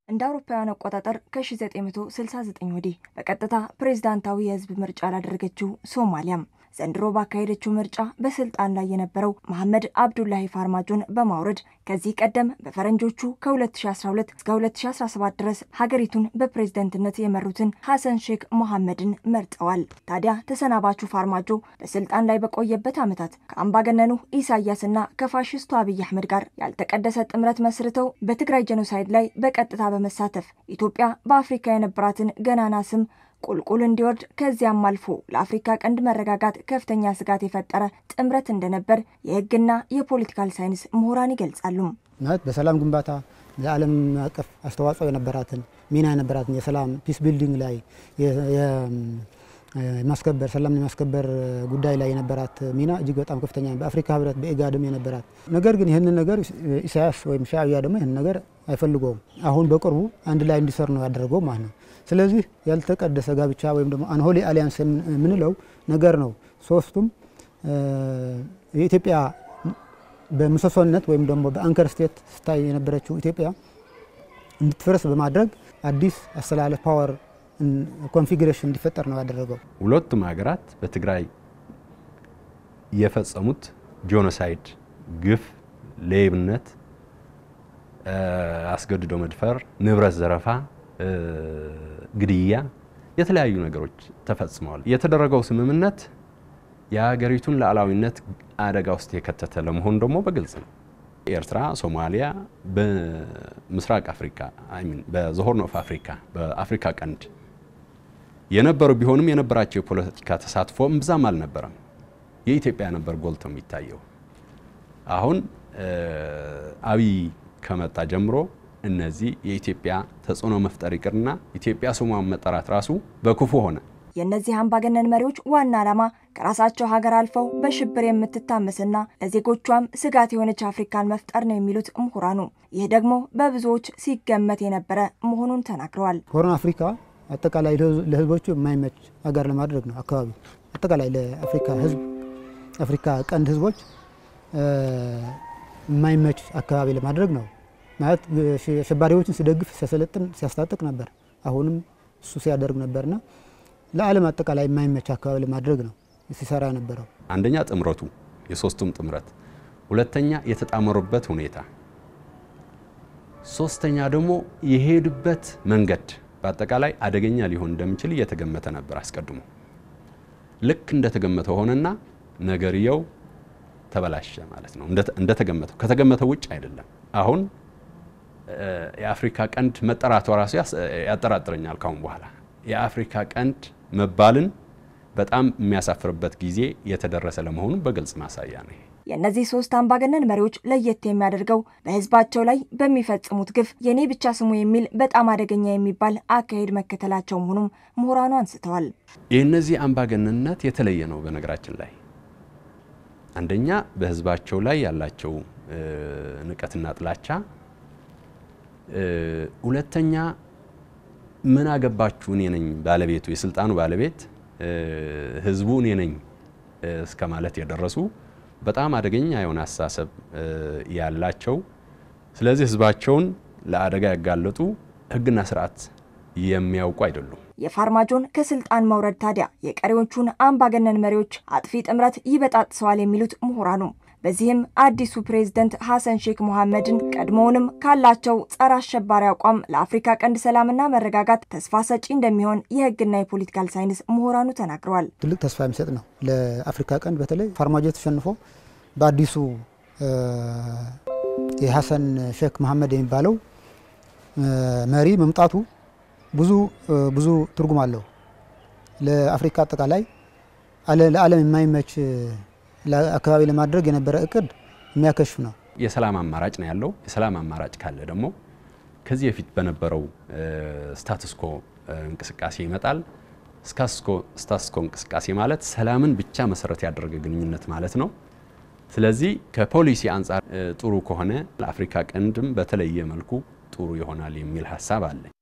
እንደ አውሮፓውያን አቆጣጠር ከ1969 ወዲህ በቀጥታ ፕሬዝዳንታዊ የህዝብ ምርጫ ላደረገችው ሶማሊያም ዘንድሮ ባካሄደችው ምርጫ በስልጣን ላይ የነበረው መሐመድ አብዱላሂ ፋርማጆን በማውረድ ከዚህ ቀደም በፈረንጆቹ ከ2012 እስከ 2017 ድረስ ሀገሪቱን በፕሬዝደንትነት የመሩትን ሐሰን ሼክ መሐመድን መርጠዋል። ታዲያ ተሰናባቹ ፋርማጆ በስልጣን ላይ በቆየበት ዓመታት ከአምባገነኑ ኢሳያስና ከፋሽስቱ አብይ አህመድ ጋር ያልተቀደሰ ጥምረት መስርተው በትግራይ ጄኖሳይድ ላይ በቀጥታ በመሳተፍ ኢትዮጵያ በአፍሪካ የነበራትን ገናና ስም ቁልቁል እንዲወርድ ከዚያም አልፎ ለአፍሪካ ቀንድ መረጋጋት ከፍተኛ ስጋት የፈጠረ ጥምረት እንደነበር የሕግና የፖለቲካል ሳይንስ ምሁራን ይገልጻሉ። ማለት በሰላም ግንባታ ለዓለም አቀፍ አስተዋጽኦ የነበራትን ሚና የነበራትን የሰላም ፒስ ቢልዲንግ ላይ የማስከበር ሰላም የማስከበር ጉዳይ ላይ የነበራት ሚና እጅግ በጣም ከፍተኛ በአፍሪካ ህብረት በኢጋድም የነበራት ነገር ግን ይህንን ነገር ኢሳያስ ወይም ሻዕቢያ ደግሞ ይህን ነገር አይፈልገውም። አሁን በቅርቡ አንድ ላይ እንዲሰር ነው ያደረገው ማለት ነው። ስለዚህ ያልተቀደሰ ጋብቻ ወይም ደግሞ አንሆሊ አሊያንስ የምንለው ነገር ነው። ሶስቱም የኢትዮጵያ በምሰሶነት ወይም ደግሞ በአንከር ስቴት ስታይ የነበረችው ኢትዮጵያ እንድትፈርስ በማድረግ አዲስ አስተላለፍ ፓወር ኮንፊግሬሽን እንዲፈጠር ነው ያደረገው። ሁለቱም ሀገራት በትግራይ የፈጸሙት ጄኖሳይድ፣ ግፍ፣ ሌብነት፣ አስገድዶ መድፈር፣ ንብረት ዘረፋ ግድያ፣ የተለያዩ ነገሮች ተፈጽመዋል። የተደረገው ስምምነት የሀገሪቱን ሉዓላዊነት አደጋ ውስጥ የከተተ ለመሆኑ ደግሞ በግልጽ ነው። ኤርትራ፣ ሶማሊያ በምስራቅ አፍሪካ ሚን በዘሆርን ኦፍ አፍሪካ በአፍሪካ ቀንድ የነበሩ ቢሆንም የነበራቸው የፖለቲካ ተሳትፎ እምብዛም አልነበረም። የኢትዮጵያ ነበር ጎልቶ የሚታየው። አሁን አብይ ከመጣ ጀምሮ እነዚህ የኢትዮጵያ ተጽዕኖ መፍጠር ይቅርና ኢትዮጵያ ስሟን መጠራት ራሱ በክፉ ሆነ። የእነዚህ አምባገነን መሪዎች ዋና ዓላማ ከራሳቸው ሀገር አልፈው በሽብር የምትታመስና ለዜጎቿም ስጋት የሆነች አፍሪካን መፍጠር ነው የሚሉት ምሁራኑ፣ ይህ ደግሞ በብዙዎች ሲገመት የነበረ መሆኑን ተናግረዋል። ሆርን አፍሪካ አጠቃላይ ለህዝቦቹ የማይመች ሀገር ለማድረግ ነው። አካባቢ አጠቃላይ ለአፍሪካ ህዝብ አፍሪካ ቀንድ ህዝቦች የማይመች አካባቢ ለማድረግ ነው ማለት አሸባሪዎችን ሲደግፍ ሲያሰለጥን ሲያስታጥቅ ነበር። አሁንም እሱ ሲያደርግ ነበርና ለዓለም አጠቃላይ የማይመች አካባቢ ለማድረግ ነው ሲሰራ የነበረው። አንደኛ ጥምረቱ የሶስቱም ጥምረት፣ ሁለተኛ የተጣመሩበት ሁኔታ፣ ሶስተኛ ደግሞ የሄዱበት መንገድ በአጠቃላይ አደገኛ ሊሆን እንደሚችል እየተገመተ ነበር አስቀድሞ። ልክ እንደተገመተ ሆነና ነገርየው ተበላሸ ማለት ነው። እንደተገመተው ከተገመተው ውጭ አይደለም። አሁን የአፍሪካ ቀንድ መጠራቷ ራሱ ያጠራጥረኛል። ካሁን በኋላ የአፍሪካ ቀንድ መባልን በጣም የሚያሳፍርበት ጊዜ የተደረሰ ለመሆኑ በግልጽ ማሳያ ነው። የእነዚህ ሶስት አምባገነን መሪዎች ለየት የሚያደርገው በሕዝባቸው ላይ በሚፈጽሙት ግፍ የኔ ብቻ ስሙ የሚል በጣም አደገኛ የሚባል አካሄድ መከተላቸው መሆኑም ምሁራኑ አንስተዋል። የእነዚህ አምባገነንነት የተለየ ነው። በነገራችን ላይ አንደኛ በሕዝባቸው ላይ ያላቸው ንቀትና ጥላቻ፣ ሁለተኛ ምን አገባችሁ እኔ ነኝ ባለቤቱ የስልጣኑ ባለቤት ህዝቡ እኔ ነኝ እስከ ማለት የደረሱ በጣም አደገኛ የሆነ አስተሳሰብ ያላቸው ስለዚህ ህዝባቸውን ለአደጋ ያጋለጡ ህግና ስርዓት የሚያውቁ አይደሉም። የፋርማጆን ከስልጣን መውረድ ታዲያ የቀሪዎቹን አምባገነን መሪዎች አጥፊ ጥምረት ይበጣጥሰዋል የሚሉት ምሁራኑ በዚህም አዲሱ ፕሬዝደንት ሐሰን ሼክ መሐመድን ቀድሞውንም ካላቸው ጸረ አሸባሪ አቋም ለአፍሪካ ቀንድ ሰላምና መረጋጋት ተስፋ ሰጪ እንደሚሆን የህግና የፖለቲካል ሳይንስ ምሁራኑ ተናግረዋል። ትልቅ ተስፋ የሚሰጥ ነው ለአፍሪካ ቀንድ። በተለይ ፋርማጆ ተሸንፎ በአዲሱ የሐሰን ሼክ መሐመድ የሚባለው መሪ መምጣቱ ብዙ ብዙ ትርጉም አለው። ለአፍሪካ አጠቃላይ ለዓለም የማይመች አካባቢ ለማድረግ የነበረ እቅድ የሚያከሽፍ ነው። የሰላም አማራጭ ነው ያለው። የሰላም አማራጭ ካለ ደግሞ ከዚህ በፊት በነበረው ስታትስኮ እንቅስቃሴ ይመጣል። ስታትስኮ እንቅስቃሴ ማለት ሰላምን ብቻ መሰረት ያደረገ ግንኙነት ማለት ነው። ስለዚህ ከፖሊሲ አንጻር ጥሩ ከሆነ ለአፍሪካ ቀንድም በተለየ መልኩ ጥሩ ይሆናል የሚል ሀሳብ አለኝ።